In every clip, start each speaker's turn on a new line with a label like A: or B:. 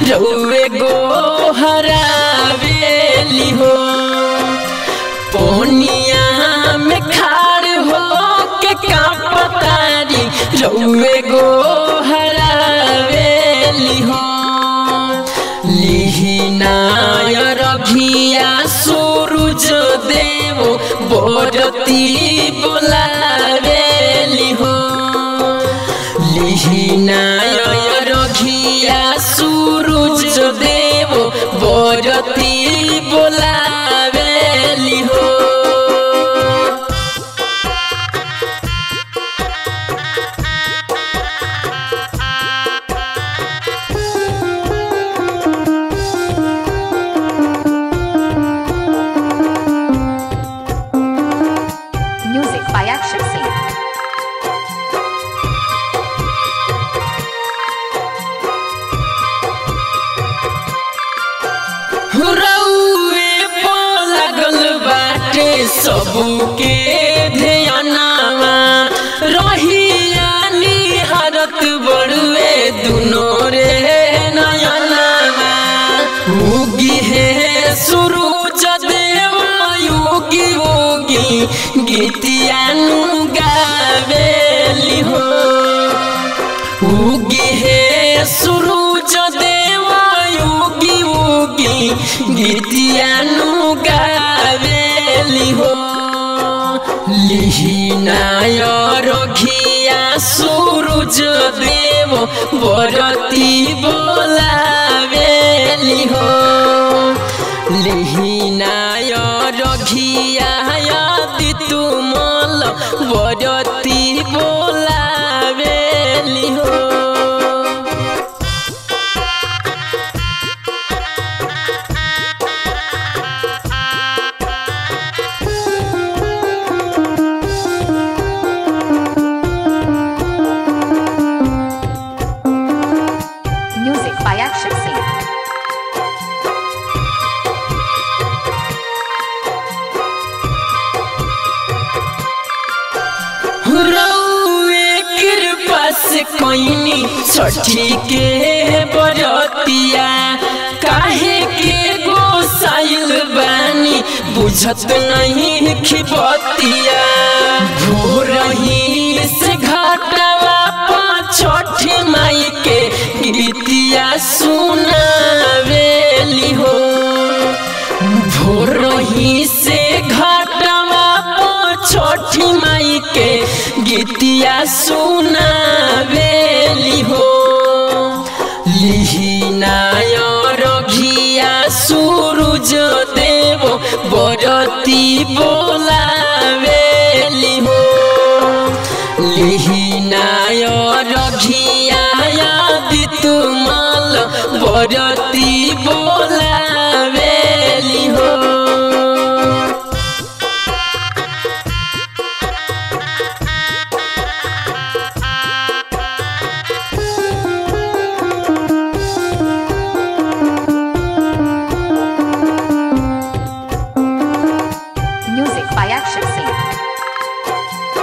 A: रउए गो हरावेली हो पोनिया में खाड़ हो के का पतारी रउए गो हरावेली हो लिहिनाय रघिया सूरज देव बोरती बोलावेली हो लिहिनाय रघिया सूरज देव बोरती बोलावेली हो
B: Music by Action Scene.
A: रउए पो लागल बाटे सबके ध्यानवा रहिया निहारत बड़ुए दुनो रे नयनवा उगी हे सुरुज देव युगी उगी गीतियानु गावेली हो उगी हे सुरुज देव उगी उगी गीतियानु गावेली हो लिहिनाय रघिया सुरुज देव बरती बोलावेली हो लिहिनाय रघिया तुमल बरती बोलावेली हो
B: Music by Action Scene.
A: रउए कृपा से कोइनी छठी के बरतिया काहे के गोसाइल बानी बुझत नहीं खिबतिया भोरही से घाटवा पा छठी माई के गीतिया सुनावेली हो भोरही से घाटवा पो छठी माई के गीतिया सुनावेली हो लिहिनाय रघिया सूरज देव बरती बोलावेली हो लिहिनाय रघिया तुमल बरती बोलावेली हो
B: Music by Action Scene.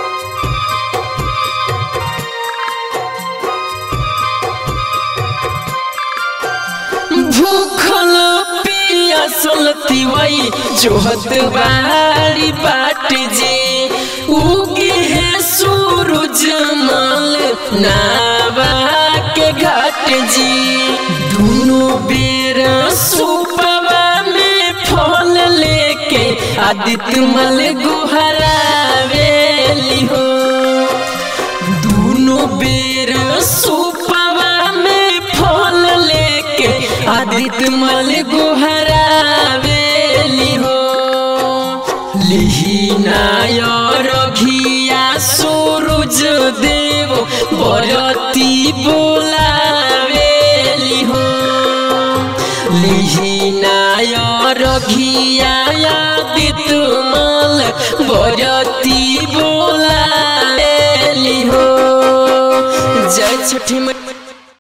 A: भूखल पियासल तिवई जोहत बारी बाट जे उगे है सूरज मल नावा के घाट जी दोनों बेर सुपवा में फल लेके आदित्य मल गुहरावेली हो दोनों बेर सुपवा में फल लेके आदित्य मल गुहरावेली हो लिहिनाय रघिया सूरज देव बरती बोलावेली हो लिहिनाय रघिया तुमल बरती बोलावेली हो जय छठी मैया